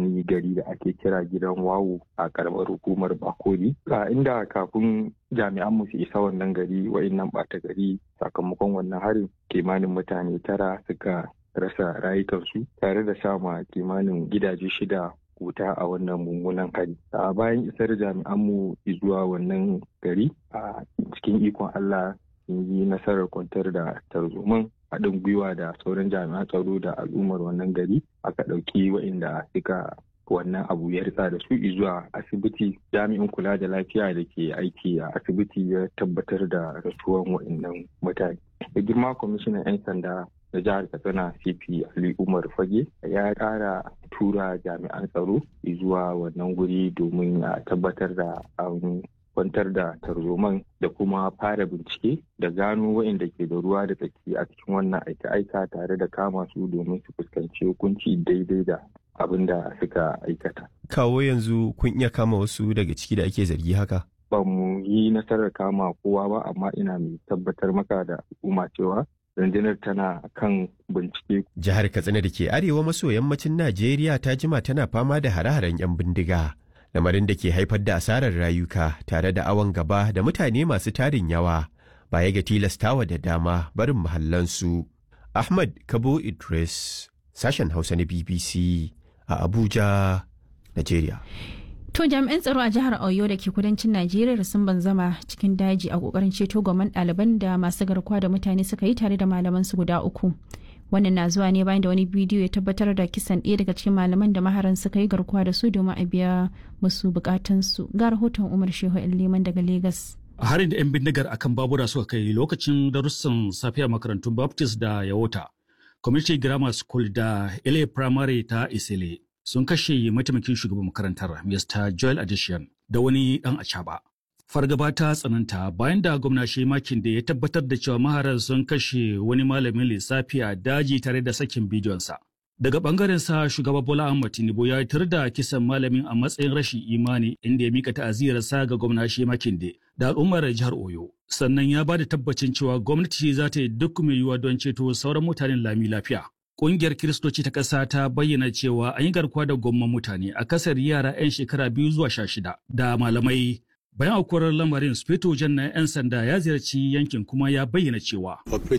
wani gari da ake kira gidan wawo a karamar hukumar bakori inda kafin jami'an mu su isa wannan gari wa'innan ɓata gari sakamakon wannan harin kimanin mutane tara suka rasa rayukansu tare da sama kimanin gidaje shida wuta a wannan mummunan hari a bayan isar jami'anmu zuwa wannan gari a cikin ikon allah sun yi nasarar kwantar da tarzoman haɗin gwiwa da sauran jami'an tsaro da al'ummar wannan gari aka ɗauki waɗanda suka wannan abu ya ritsa da su zuwa asibiti jami'in kula da lafiya da ke aiki a asibiti ya tabbatar da rasuwan waɗannan mutane da girma kwamishinan 'yan sanda da jihar katsina cp ali umar fage ya kara tura jami'an tsaro zuwa wannan guri domin a tabbatar da an kwantar da tarzoman da kuma fara bincike da gano waɗanda ke da ruwa da tsaki a cikin wannan aika-aika tare da kama su domin su fuskanci hukunci daidai da abin da suka aikata. Kawo yanzu kun iya kama wasu daga ciki da ake zargi haka? Ba mu yi nasarar kama kowa ba amma ina mai tabbatar maka da al'umma cewa rundunar tana kan bincike. Jihar Katsina da ke arewa maso yammacin Najeriya ta jima tana fama da hare-haren 'yan bindiga. Lamarin da ke haifar da asarar rayuka tare da awon gaba da mutane masu tarin yawa baya ga tilastawa da dama barin mahallansu. Ahmad Kabo Idris, sashen Hausa na BBC a Abuja, Najeriya. To jami'an tsaro a jihar Oyo da ke kudancin Najeriya sun banzama cikin daji a kokarin ceto gwamnan ɗaliban da masu garkuwa da mutane suka yi tare da malaman su guda uku. Wannan na zuwa ne bayan da wani bidiyo ya tabbatar da kisan ɗaya daga cikin malaman da maharan suka yi garkuwa da su domin a biya musu bukatunsu. Ga rahoton Umar Shehu Liman daga Legas. harin da 'yan bindigar akan babura suka kai lokacin darussan safiya makarantun Baptist da Yawota, Community Grammar School da LA Primary ta Isile sun kashe mataimakin shugaban makarantar Mr. Joel Addition da wani dan acaba. Fargaba ta tsananta bayan da gwamna makin da ya tabbatar da cewa maharan sun kashe wani malamin lissafi a daji tare da sakin bidiyonsa. Daga bangaren sa shugaba Bola Ahmed Tinubu ya tar da kisan malamin a matsayin rashin imani inda ya mika ta'aziyarsa ga gwamna makin da al'ummar jihar Oyo. Sannan ya ba da tabbacin cewa gwamnati za ta yi duk mai yiwuwa don ceto sauran mutanen lami lafiya. Ƙungiyar Kiristoci ta ƙasa ta bayyana cewa an yi garkuwa da gwamman mutane a kasar yara 'yan shekara biyu zuwa sha shida da malamai. Bayan aukuwar lamarin, Sufeto Jan na 'yan sanda ya ziyarci yankin kuma ya bayyana cewa.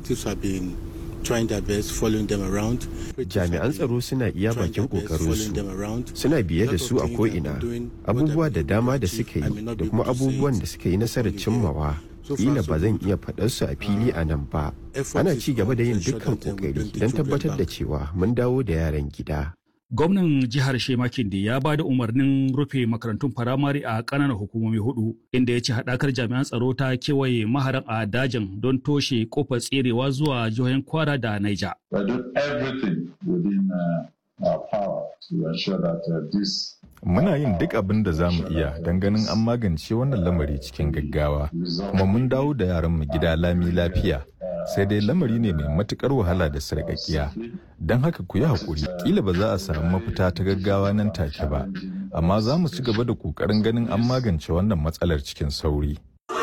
Jami'an tsaro suna iya bakin ƙoƙarinsu, suna biye da su a ko'ina, abubuwa da dama da suka yi da kuma abubuwan da suka yi nasarar cimmawa. kila ba zan iya faɗar su a fili a nan ba ana ci gaba da yin dukkan kokari don tabbatar da cewa mun dawo da yaran gida gwamnan jihar shemakin da ya ba da umarnin rufe makarantun firamare a ƙananan hukumomi hudu inda ya ce haɗakar jami'an tsaro ta kewaye maharan a dajin don toshe kofar tserewa zuwa jihohin kwara da naija Muna yin duk abin da za mu iya don ganin an magance wannan lamari cikin gaggawa, kuma mun dawo da yaranmu gida lami lafiya. Sai dai lamari ne mai matukar wahala da sarƙaƙiya. Don haka ku yi haƙuri, ƙila ba za a samu mafita ta gaggawa nan take ba, amma za mu ci gaba da ƙoƙarin ganin an magance wannan matsalar cikin sauri.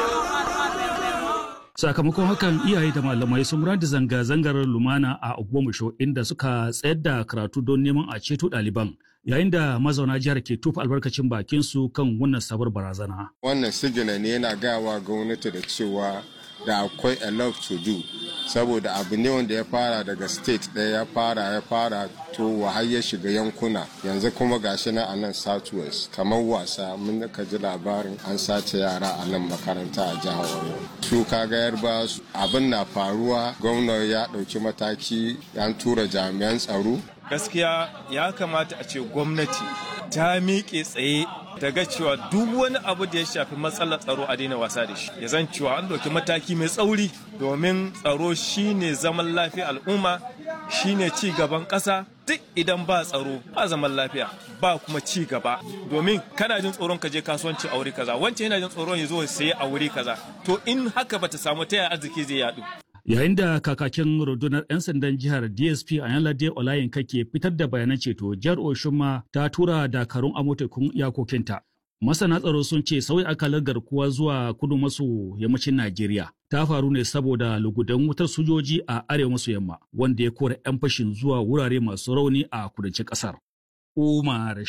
sakamakon hakan iyaye da malamai sun da zanga-zangar lumana a ogbomusho inda suka tsayar da karatu don neman a ceto ɗaliban yayin da mazauna jihar ke tufa albarkacin bakin su kan wannan sabar barazana wannan sigina ne yana gawa gwamnati da cewa da akwai a lot to do saboda abu ne wanda ya fara daga state ɗaya ya fara ya fara to har ya shiga yankuna yanzu kuma gashi na a nan southwest kamar wasa mun ka ji labarin an sace yara a nan makaranta a jihar Oyo su kaga yarba abin na faruwa gwamna ya ɗauki mataki an tura jami'an tsaro gaskiya ya kamata a ce gwamnati ta miƙe tsaye daga cewa duk wani abu da ya shafi matsalar tsaro a daina wasa da shi ya zan cewa an ɗauki mataki mai tsauri domin tsaro shine zaman lafiya al'umma shine ci gaban ƙasa duk idan ba tsaro ba zaman lafiya ba kuma ci gaba domin kana jin tsoron ka je kasuwanci a wuri kaza wancan yana jin tsoron ya zo saye a wuri kaza to in haka bata samu ta yaya arziki zai yadu yayin da kakakin rundunar 'yan sandan jihar dsp a yanlade olayinka ke fitar da bayanan ceto jihar oshunma ta tura dakarun amotekun iyakokinta masana tsaro sun ce sauyi akalar garkuwa zuwa kudu maso yammacin najeriya ta faru ne saboda lugudan wutar sojoji a arewa maso yamma wanda ya kora 'yan fashin zuwa wurare masu rauni a kudancin kasar umar